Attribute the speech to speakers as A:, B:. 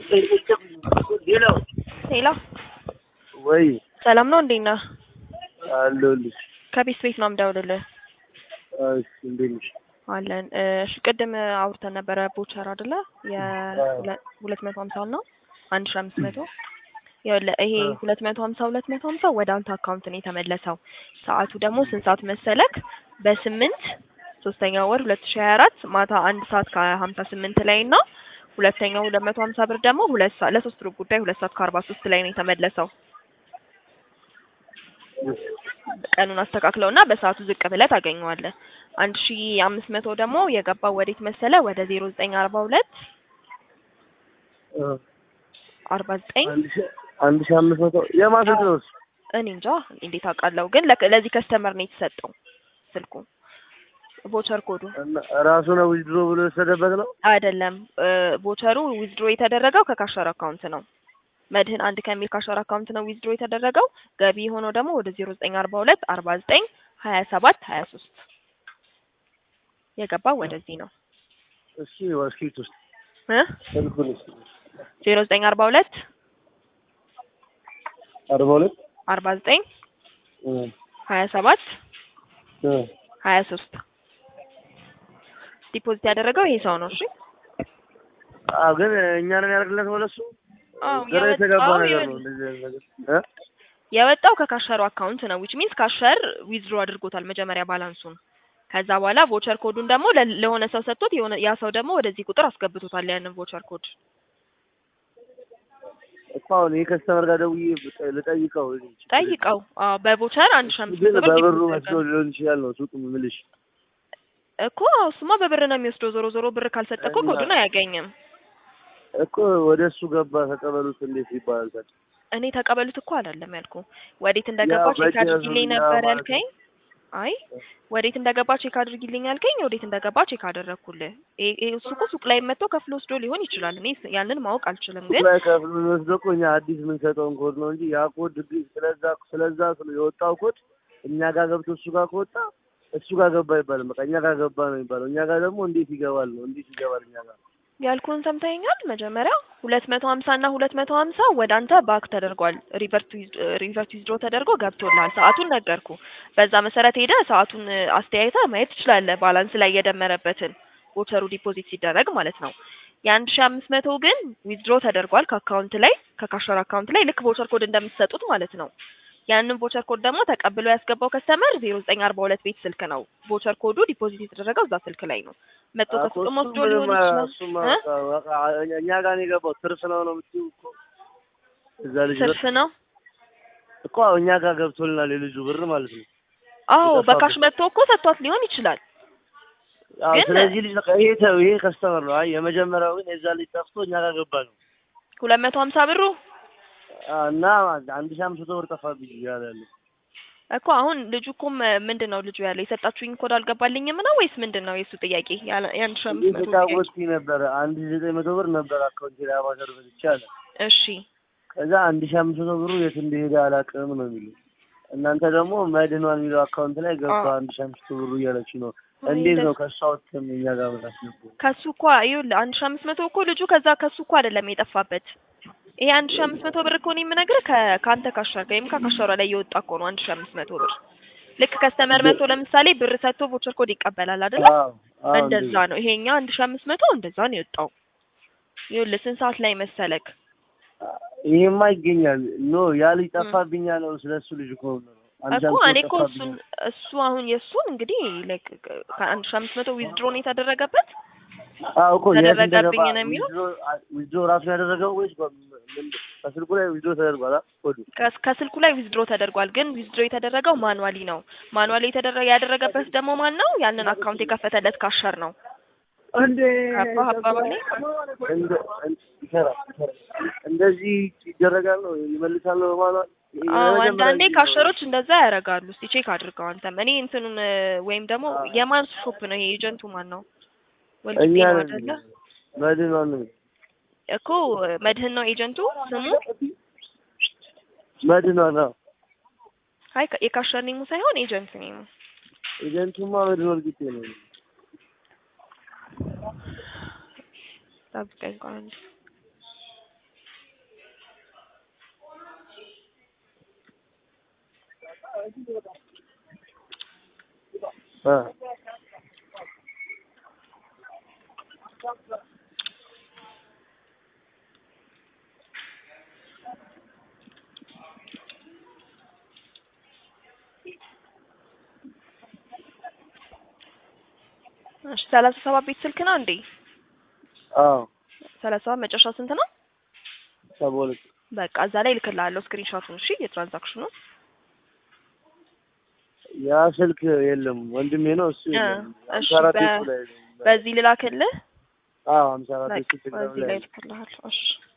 A: ሄሎ
B: ወይ
A: ሰላም ነው እንዴት ነህ?
B: አለሁልሽ።
A: ከቤት ቤት ነው የምደውልልህ።
B: እሺ እንዴት ነሽ?
A: አለን እሺ፣ ቅድም አውርተን ነበረ ቦቸር አይደለ? የሁለት መቶ ሀምሳውን ነው አንድ ሺህ አምስት መቶ ይኸውልህ ይሄ ሁለት መቶ ሀምሳ ሁለት መቶ ሀምሳ ወደ አንተ አካውንት ነው የተመለሰው። ሰዓቱ ደግሞ ስንት ሰዓት መሰለክ? በስምንት ሶስተኛው ወር ሁለት ሺህ ሀያ አራት ማታ አንድ ሰዓት ከሀምሳ ስምንት ላይ እና ሁለተኛው ሁለት መቶ ሀምሳ ብር ደግሞ ሁለት ሰዓት ለሶስት ሩብ ጉዳይ ሁለት ሰዓት ከአርባ ሶስት ላይ ነው የተመለሰው። ቀኑን አስተካክለው እና በሰዓቱ ዝቅ ብለህ ታገኘዋለህ። አንድ ሺ አምስት መቶ ደግሞ የገባው ወዴት መሰለ? ወደ ዜሮ ዘጠኝ አርባ ሁለት አርባ ዘጠኝ
B: አንድ ሺህ አንድ ሺህ አምስት መቶ የማሰት ነው እሱ?
A: እኔ እንጃ እንዴት አውቃለሁ፣ ግን ለክ- ለዚህ ከስተመር ነው የተሰጠው ስልኩ ቮቸር ኮዱ
B: እና ራሱ ነው ዊዝድሮ ብሎ የወሰደበት ነው?
A: አይደለም። ቮቸሩ ዊዝድሮ የተደረገው ከካሸር አካውንት ነው። መድህን አንድ ከሚል ካሸር አካውንት ነው ዊዝድሮ የተደረገው። ገቢ የሆነው ደግሞ ወደ ዜሮ ዘጠኝ አርባ ሁለት አርባ ዘጠኝ ሀያ ሰባት ሀያ ሶስት የገባው ወደዚህ ነው
B: እሺ ወስኪት ውስጥ
A: እ
B: ስልኩን እስኪ
A: ዜሮ ዘጠኝ አርባ ሁለት
B: አርባ ሁለት
A: አርባ ዘጠኝ
B: እ
A: ሀያ ሰባት
B: እ
A: ሀያ ሶስት ዲፖዚት ያደረገው ይሄ ሰው ነው። እሺ
B: አዎ ግን እኛ ነን ያደርግለት ወደ እሱ
A: አዎ
B: ግራ የተገባ
A: የወጣው
B: ነገር ነው
A: ይኸውልህ፣
B: እንደዚህ አይነት ነገር እ
A: የወጣው ከካሸሩ አካውንት ነው ዊች ሚንስ ካሸር ዊዝድሮ አድርጎታል መጀመሪያ ባላንሱን። ከዛ በኋላ ቮቸር ኮዱን ደግሞ ለ- ለሆነ ሰው ሰጥቶት የሆነ ያ ሰው ደግሞ ወደዚህ ቁጥር አስገብቶታል ያንን ቮቸር ኮድ።
B: እኮ አሁን ይሄ ከስተመር ጋር ደውዬ ብጠ- ልጠይቀው
A: ጠይቀው። አዎ በቮቸር አንድ ሺህ አምስት
B: ግን
A: መቶ ብር
B: በብሩ
A: ዲፖዚት
B: መስሎ
A: አድርጓል።
B: ሊሆን ይችላል ነው ሱቅ የምልሽ
A: እኮ እሱማ በብር ነው የሚወስደው። ዞሮ ዞሮ ብር ካልሰጠ እኮ
B: እና-
A: ኮዱን አያገኝም።
B: እኮ ወደ እሱ ገባ ተቀበሉት እንዴት ይባላል ታዲያ?
A: እኔ ተቀበሉት እኮ አላለም ያልኩ። ወዴት እንደገባ
B: ያው
A: ቼክ
B: በጀት
A: አድርጊልኝ
B: ነው
A: ነበር
B: ማለት
A: ያልከኝ። አይ ወዴት እንደገባ ቼክ አድርጊልኝ ያልከኝ፣ ወዴት እንደገባ ቼክ አደረግኩልህ። ይሄ- ይሄ እሱ እኮ ሱቅ ላይ መጥቶ ከፍሎ ወስዶ ሊሆን ይችላል። እኔ ስ- ያንን ማወቅ አልችልም።
B: ሱቅ
A: ግን
B: ላይ ከፍሎ የሚወስደው እኮ እኛ አዲስ የምንሰጠውን ኮድ ነው እንጂ ያ ኮድ ግን ስለዛ ስለዛ ስለ የወጣው ኮድ እኛ ጋር ገብቶ እሱ ጋር ከወጣ እሱ ጋር ገባ አይባልም። በቃ እኛ ጋር ገባ ነው የሚባለው። እኛ ጋር ደግሞ እንዴት ይገባል ነው እንዴት ይገባል እኛ ጋር
A: ያልኩህን ሰምተኸኛል። መጀመሪያ ሁለት መቶ ሀምሳ እና ሁለት መቶ ሀምሳ ወደ አንተ ባክ ተደርጓል። ሪቨርት ሪቨርት ዊዝድሮ ተደርጎ ገብቶልሃል። ሰዓቱን ነገርኩ። በዛ መሰረት ሄደ ሰዓቱን አስተያየተ ማየት ትችላለህ። ባላንስ ላይ የደመረበትን ቮቸሩ ዲፖዚት ሲደረግ ማለት ነው። የአንድ ሺ አምስት መቶ ግን ዊዝድሮ ተደርጓል ከአካውንት ላይ ከካሸር አካውንት ላይ ልክ ቮቸር ኮድ እንደምትሰጡት ማለት ነው። ያንን ቮቸር ኮድ ደግሞ ተቀብሎ ያስገባው ከስተመር ዜሮ ዘጠኝ አርባ ሁለት ቤት ስልክ ነው። ቮቸር ኮዱ ዲፖዚት የተደረገው እዛ ስልክ ላይ ነው። መጥቶ
B: እኮ
A: ከሱቅም
B: እሱ
A: ወስዶ
B: ምንም
A: ሊሆን ይችላል።
B: እሱማ
A: እ?
B: በቃ በቃ እኛ ጋር ነው የገባው። ትርፍ ነው ነው የምትይው እኮ እዛ ልጅ
A: ትርፍ ነው።
B: እኮ እኛ ጋር ገብቶልናል የልጁ ብር ማለት ነው።
A: አዎ
B: የጠፋበት።
A: በካሽ መጥቶ እኮ ሰጥቷት ሊሆን ይችላል።
B: አዎ
A: ግን-
B: ስለዚህ ልጅ በቃ ይሄ ተው ይሄ ከስተመር ነው። አይ የመጀመሪያው ግን የዛ ልጅ ጠፍቶ እኛ ጋር ገባ ነው
A: ሁለት መቶ ሀምሳ ብሩ
B: አዎ፣ እና አንድ ሺህ አምስት መቶ ብር ጠፋብኝ እያለ ያለ
A: እኮ አሁን ልጁ እኮ ም- ምንድን ነው ልጁ ያለው የሰጣችሁኝ ኮድ አልገባልኝም ነው ወይስ ምንድን ነው የእሱ ጥያቄ? ያለ የአንድ ሺህ አምስት መቶ ጥያቄ።
B: የተጫወትኩኝ ነበረ አንድ ሺህ ዘጠኝ መቶ ብር ነበር አካውንት ላይ አባሰር በልቼ አለ።
A: እሺ
B: ከዛ አንድ ሺህ አምስት መቶ ብሩ የት እንደሄደ አላውቅም ነው የሚለው። እናንተ ደግሞ መድኗን የሚለው አካውንት ላይ ገባ
A: አዎ።
B: አንድ ሺህ አምስት መቶ ብሩ እያለች ነው። እንዴት ነው ከእሷ ወጥተን እኛ ጋር መጣት ነበር?
A: ከሱ እኮ ይኸውልህ አንድ ሺህ አምስት መቶ እኮ ልጁ ከዛ ከሱ እኮ አይደለም የጠፋበት። ይሄ አንድ ሺህ አምስት መቶ ብር እኮ እኔ የምነግርህ ከ- ከአንተ ካሻር ወይም ከካሻሯ ላይ የወጣ እኮ ነው አንድ ሺህ አምስት መቶ ብር። ልክ ከስተመር መቶ ለምሳሌ ብር ሰጥቶ ቮቸር ኮድ ይቀበላል አይደለ?
B: አዎ አዎ፣
A: እንደዛ ነው። ይሄኛ አንድ ሺህ አምስት መቶ እንደዛ ነው የወጣው። ይኸውልህ ስንት ሰዓት ላይ መሰለክ?
B: ይሄማ ይገኛል። ኖ ያ ልጅ ጠፋብኝ ያለው ስለሱ ልጅ እኮ ነው። አንድ ሺህ
A: እኮ
B: አምስት
A: እኔ
B: መቶ
A: እኮ
B: ጠፋብኝ
A: እሱን
B: አለ።
A: እሱ አሁን የእሱን እንግዲህ ላይክ ከአንድ ሺህ አምስት መቶ ዊዝድሮ ነው የተደረገበት።
B: አዎ እኮ የት
A: ተደረገብኝ
B: እንደገባ
A: ነው የሚለው?
B: ዊዝድሮ ራሱ ያደረገው ወይስ በ- ምን- ከስልኩ ላይ ዊዝድሮ ተደርጓል? አ? ኮዱ
A: ከስ- ከስልኩ ላይ ዊዝድሮ ተደርጓል፣ ግን ዊዝድሮ የተደረገው ማኑዋሊ ነው። ማኑዋሊ የተደረገ ያደረገበት ደግሞ ማን ነው? ያንን አካውንት የከፈተለት ካሸር ነው።
B: እንዴ
A: ገባህ አባባሌ?
B: እንደ እንደ- ይሰራል ይሰራል። እንደዚህ ይደረጋል ነው ይመልሳል ነው በማለት
A: አዎ አንዳንዴ ካሸሮች እንደዛ ያደርጋሉ። እስቲ ቼክ አድርገው አንተም። እኔ እንትኑን እ፣ ወይም ደግሞ የማን ሾፕ ነው ይሄ? ኤጀንቱ ማን ነው? ወልቂጤ
B: እኛ
A: ነው
B: ነን
A: አይደለ?
B: መድኗን ነው
A: እኮ መድህን ነው ኤጀንቱ ስሙ።
B: መድኗን ነው
A: አይ የካሸር ኔሙ ሳይሆን ኤጀንት ኔሙ።
B: ኤጀንቱማ መድኗ ወልቂጤ ነው።
A: ጠብቀኝ ቆይ አንዴ።
B: አ
A: እሺ ሰላሳ ሰባት ቤት ስልክ ነው እንዴ?
B: አዎ
A: ሰላሳ ሰባት መጨረሻ ስንት ነው?
B: ሰባ ሁለት
A: በቃ እዛ ላይ እልክልሃለሁ ስክሪንሾቱን። እሺ የትራንዛክሽኑ
B: ያ ስልክ የለም ወንድሜ ነው እሱ
A: እ
B: የለም።
A: እሺ
B: ሀምሳ አራት
A: በ-
B: ቤቱ ላይ ነው።
A: በዚህ ልላክልህ።
B: አዎ ሀምሳ አራት
A: በቃ
B: ቤቱ ቴሌግራም
A: በዚህ
B: ላይ
A: ላይ
B: ነው።
A: እልክልሃለሁ። እሺ